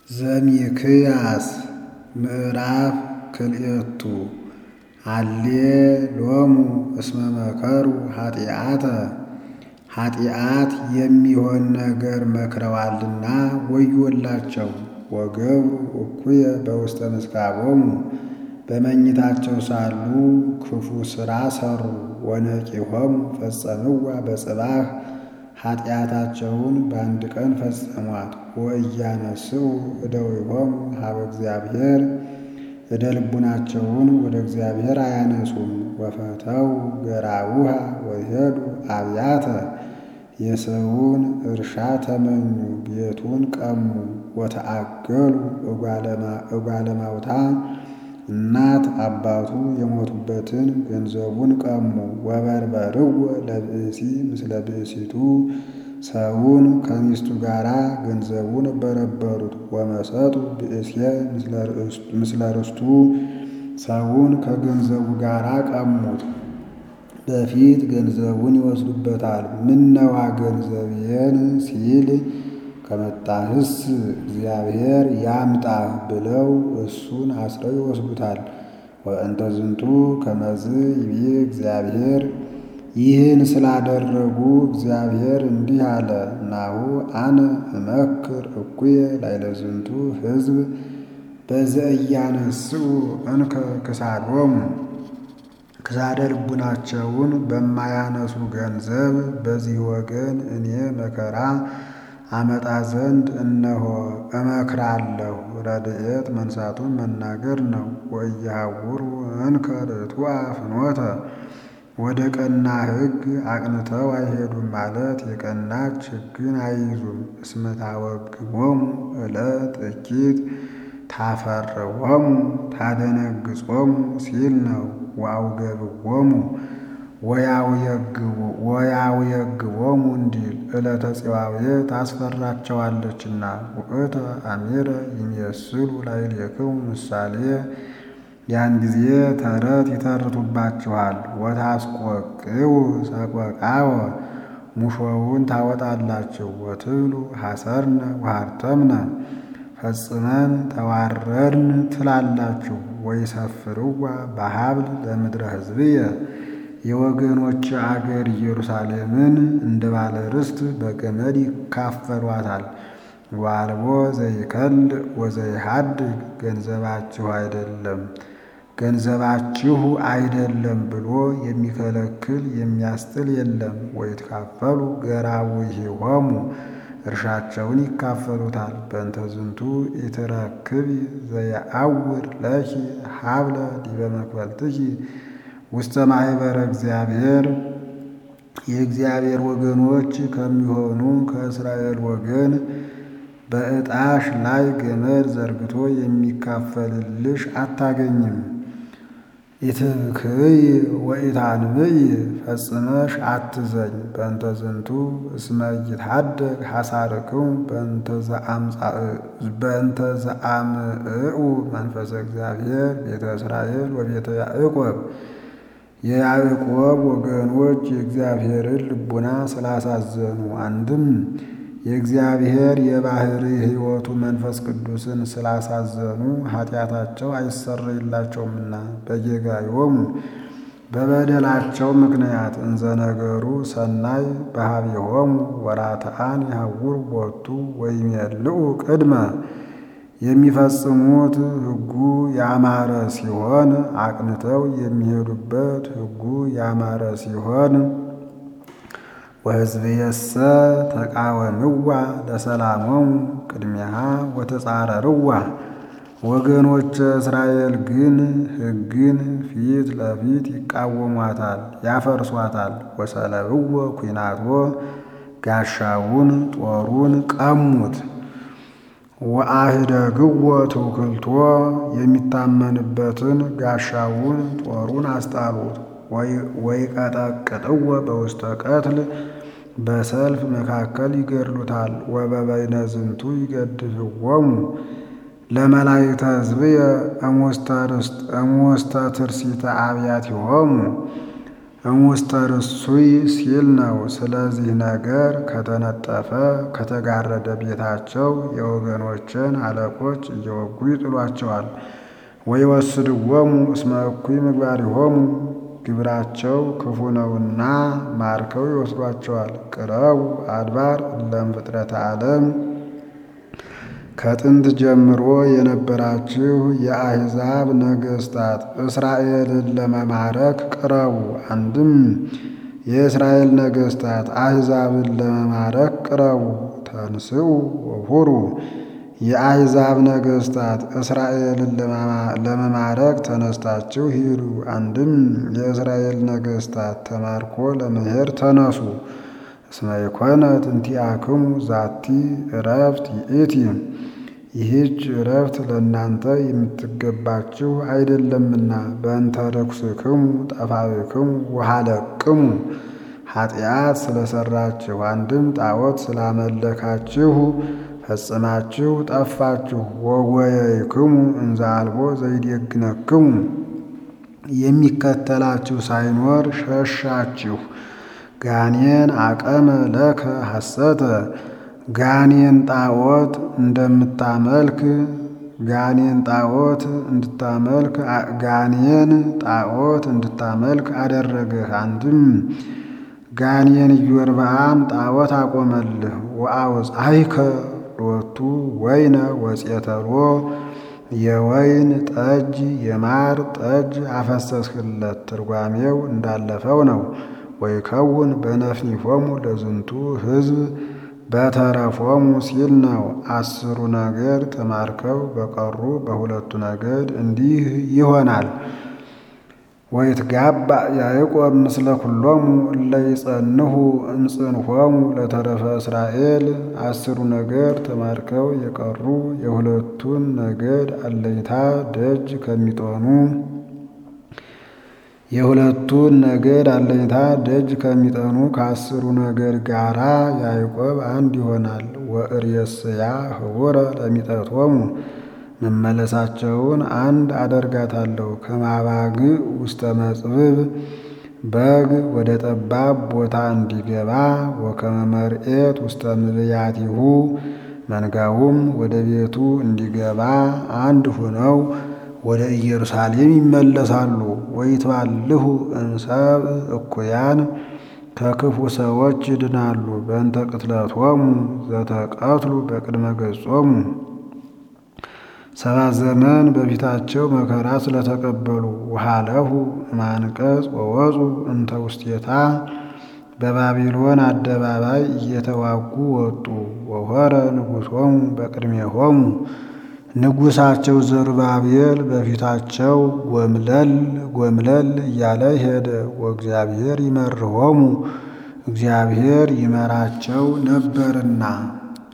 ዘሚክያስ ምዕራፍ ክልኤቱ አሌ ሎሙ እስመ መከሩ ኃጢአተ ኃጢአት የሚሆን ነገር መክረዋልና ወዮላቸው። ወገብሩ እኩየ በውስተ ምስካቦሙ በመኝታቸው ሳሉ ክፉ ሥራ ሠሩ። ወነቂሆሙ ፈጸምዋ በጽባሕ ኃጢአታቸውን በአንድ ቀን ፈጸሟት። ወእያነስኡ እደዊሆሙ ሀበ እግዚአብሔር እደ ልቡናቸውን ወደ እግዚአብሔር አያነሱም። ወፈተው ገራውሃ ወሄዱ አብያተ የሰውን እርሻ ተመኙ፣ ቤቱን ቀሙ። ወተአገሉ እጓለ ማውታ እናት አባቱ የሞቱበትን ገንዘቡን ቀሙ። ወበርበርዎ ለብእሲ ምስለ ብእሲቱ ሰውን ከሚስቱ ጋር ገንዘቡን በረበሩት። ወመሰጡ ብእስየ ምስለ ርስቱ ሰውን ከገንዘቡ ጋር ቀሙት። በፊት ገንዘቡን ይወስዱበታል። ምነዋ ገንዘቤን ሲል ከመጣህስ እግዚአብሔር ያምጣህ ብለው እሱን አስረው ይወስዱታል። ወእንተ ዝንቱ ከመዝ ይቤ እግዚአብሔር ይህን ስላደረጉ እግዚአብሔር እንዲህ አለ፣ ናሁ አነ እመክር እኩየ ላዕለ ዝንቱ ሕዝብ በዘእያነስኡ እንከ ክሳዶሙ ክሳደ ልቡናቸውን በማያነሱ ገንዘብ በዚህ ወገን እኔ መከራ አመጣ ዘንድ እነሆ እመክራለሁ። ረድኤት መንሳቱን መናገር ነው። ወእያሐውሩ እንከ ርቱዐ ፍኖተ ወደ ቀና ሕግ አቅንተው አይሄዱም ማለት የቀናች ሕግን አይይዙም። እስመ ታወግቦሙ ዕለት እኪት ታፈርዎሙ ታደነግጾሙ ሲል ነው። ወአውገብዎሙ ወያውየግቦሙ እንዲል ዕለተ ጽዋዌ ታስፈራቸዋለችና። ውእተ አሚረ ይሜስሉ ላዕሌክሙ ምሳሌ ያን ጊዜ ተረት ይተርቱባችኋል። ወታስቆቅው ሰቆቃወ ሙሾውን ታወጣላችሁ። ወትብሉ ሐሰርነ ወሃርተምነ ፈጽመን ተዋረድን ትላላችሁ። ወይሰፍርዋ በሀብል ለምድረ ሕዝብየ የወገኖች አገር ኢየሩሳሌምን እንደ ባለ ርስት በገመድ ይካፈሏታል። ዋልቦ ዘይከል ወዘይሃድግ ገንዘባችሁ አይደለም ገንዘባችሁ አይደለም ብሎ የሚከለክል የሚያስጥል የለም። ወይትካፈሉ ገራዊሂሆሙ እርሻቸውን ይካፈሉታል። በእንተ ዝንቱ ኢትረክቢ ዘየአውር ለኪ ሀብለ ዲበ መክፈልትኪ ውስተ ማኅበረ እግዚአብሔር የእግዚአብሔር ወገኖች ከሚሆኑ ከእስራኤል ወገን በዕጣሽ ላይ ገመድ ዘርግቶ የሚካፈልልሽ አታገኝም። ኢትብክይ ወኢታንብይ ፈጽመሽ አትዘኝ። በእንተ ዝንቱ እስመ ይትሐደግ ሐሳርክሙ በእንተ ዘአምዕኡ መንፈሰ እግዚአብሔር ቤተ እስራኤል ወቤተ ያዕቆብ የያዕቆብ ወገኖች የእግዚአብሔርን ልቡና ስላሳዘኑ አንድም የእግዚአብሔር የባሕሪ ሕይወቱ መንፈስ ቅዱስን ስላሳዘኑ ኃጢአታቸው አይሰረይላቸውምና በጌጋዮሙ በበደላቸው ምክንያት እንዘነገሩ ሰናይ በኀቤሆሙ ወራትዓን የሐውር ቦቱ ወይሜልኡ ቅድመ የሚፈጽሙት ሕጉ ያማረ ሲሆን አቅንተው የሚሄዱበት ሕጉ ያማረ ሲሆን ወሕዝብየሰ ተቃወምዋ ለሰላሞሙ ቅድሚያ ወተጻረርዋ ወገኖች እስራኤል ግን ሕግን ፊት ለፊት ይቃወሟታል፣ ያፈርሷታል። ወሰለብዎ ኩናቶ ጋሻውን ጦሩን ቀሙት። ወአህደግዎ ትውክልቶ የሚታመንበትን ጋሻውን ጦሩን አስጣሉት። ወይቀጠቅጥዎ በውስተ ቀትል በሰልፍ መካከል ይገድሉታል። ወበበይነ ዝንቱ ይገድፍዎሙ ለመላእክተ ሕዝብየ እሙስተ ትርሲተ አብያቲሆሙ እሙስተ ርሱይ ሲል ነው። ስለዚህ ነገር ከተነጠፈ ከተጋረደ ቤታቸው የወገኖችን አለቆች እየወጉ ይጥሏቸዋል። ወይወስድዎሙ እስመ እኩይ ምግባሪሆሙ ግብራቸው ክፉ ነውና ማርከው ይወስዷቸዋል። ቅረቡ አድባር እለም ፍጥረተ ዓለም ከጥንት ጀምሮ የነበራችሁ የአሕዛብ ነገሥታት እስራኤልን ለመማረክ ቅረቡ። አንድም የእስራኤል ነገሥታት አሕዛብን ለመማረክ ቅረቡ። ተንስኡ ወሁሩ የአሕዛብ ነገሥታት እስራኤልን ለመማረክ ተነስታችሁ ሂዱ። አንድም የእስራኤል ነገሥታት ተማርኮ ለመሄድ ተነሱ። እስመ ይኮነት እንቲአክሙ ዛቲ ዕረፍት ይእቲ ይህች ዕረፍት ለእናንተ የምትገባችሁ አይደለምና። በእንተ ርኩስክሙ ጠፋብክሙ ወሃለቅሙ ኃጢአት ስለሰራችሁ አንድም ጣዖት ስላመለካችሁ ፈጽማችሁ ጠፋችሁ። ወጎየይክሙ እንዘ አልቦ ዘይዴግነክሙ የሚከተላችሁ ሳይኖር ሸሻችሁ። ጋኔን አቀመ ለከ ሐሰተ ጋኔን ጣዖት እንደምታመልክ ጋኔን ጣዖት እንድታመልክ ጋኔን ጣዖት እንድታመልክ አደረገህ። አንድም ጋኔን ኢዮርብዓም ጣዖት አቆመልህ። ወአውፅአይከ ሎቱ ወይነ ወፄተሎ የወይን ጠጅ የማር ጠጅ አፈሰስህለት። ትርጓሜው እንዳለፈው ነው። ወይከውን በነፍኒፎሙ ለዝንቱ ሕዝብ በተረፎሙ ሲል ነው። አስሩ ነገድ ተማርከው በቀሩ በሁለቱ ነገድ እንዲህ ይሆናል። ወይትጋባ ያዕቆብ ምስለ ኩሎሙ እለ ይጸንሁ እምጽንሖሙ ለተረፈ እስራኤል አስሩ ነገድ ተማርከው የቀሩ የሁለቱን ነገድ አለኝታ ደጅ ከሚጠኑ የሁለቱን ነገድ አለኝታ ደጅ ከሚጠኑ ከአስሩ ነገድ ጋራ ያዕቆብ አንድ ይሆናል። ወእርየስያ ህቡረ ለሚጠቶሙ መመለሳቸውን አንድ አደርጋታለሁ። ከማባግ ውስተ መጽብብ በግ ወደ ጠባብ ቦታ እንዲገባ ወከመ መርኤት ውስተ ምብያቲሁ መንጋውም ወደ ቤቱ እንዲገባ አንድ ሆነው ወደ ኢየሩሳሌም ይመለሳሉ። ወይትባልሁ እምሰብ እኩያን ከክፉ ሰዎች ይድናሉ። በእንተ ቅትለቶሙ ዘተቀትሉ በቅድመ ገጾሙ ሰባት ዘመን በፊታቸው መከራ ስለተቀበሉ ውሃለሁ ማንቀጽ ወወፁ እንተ ውስቴታ በባቢሎን አደባባይ እየተዋጉ ወጡ። ወሆረ ንጉሶሙ በቅድሜሆሙ ንጉሳቸው ዘሩባቤል በፊታቸው ጎምለል ጎምለል እያለ ሄደ። ወእግዚአብሔር ይመርሆሙ እግዚአብሔር ይመራቸው ነበርና